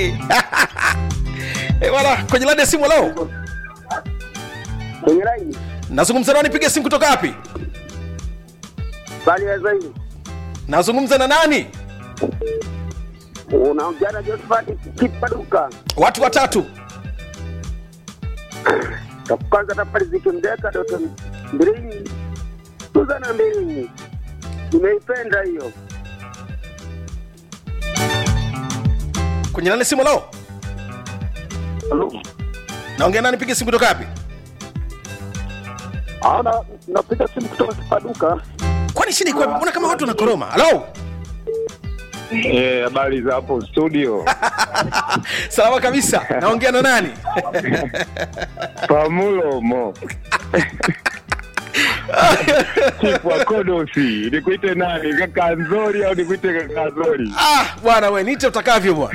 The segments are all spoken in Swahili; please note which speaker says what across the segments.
Speaker 1: Eh, bwana kwenye laini ya simu leo
Speaker 2: kwenye laini
Speaker 1: nazungumza nani piga simu kutoka wapi
Speaker 2: bali ya zaidi
Speaker 1: nazungumza na nani
Speaker 2: unaongea na Josephat Kipaduka.
Speaker 1: watu watatu
Speaker 2: Cha kwanza tafari zikimdeka Doto Mbilinyi Suzana Mbilinyi, nimeipenda hiyo.
Speaker 1: kwenye laini ya simu leo naongea nani piga simu kutoka wapi
Speaker 2: Ana napiga simu kutoka Kipaduka.
Speaker 1: kwani shida iko wapi? mbona kama watu wanakoroma halo
Speaker 3: Eh, habari za hapo studio
Speaker 1: salama kabisa naongea na nani
Speaker 3: pamulomo chifu wa kodosi nikuite nani kaka nzori au nikuite kaka nzori
Speaker 1: ah bwana we niite utakavyo bwana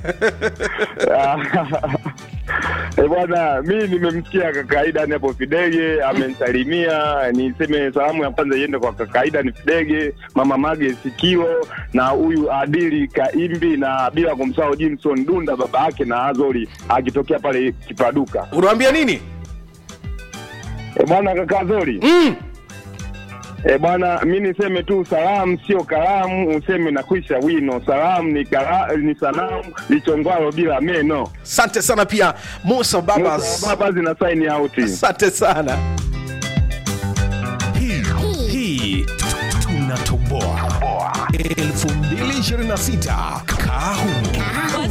Speaker 3: Eh, bwana mi nimemsikia kaka Aidan hapo Fidege amenisalimia. Niseme salamu ya kwanza iende kwa kaka Aidan Fidege, mama Mage Sikio na huyu Adili Kaimbi, na bila kumsahau Jimson Dunda baba yake na Azori akitokea pale Kipaduka.
Speaker 1: unawambia nini
Speaker 3: E bwana kaka Azori
Speaker 1: mm.
Speaker 3: E bwana, mi niseme tu salamu sio kalamu, useme na kwisha wino. Salamu ni, kala, ni sanamu lichongwalo bila meno.
Speaker 1: asante sana pia musa babas
Speaker 3: Baba zina sign out.
Speaker 1: asante sana
Speaker 4: hii hii tunatoboa 2026 kahu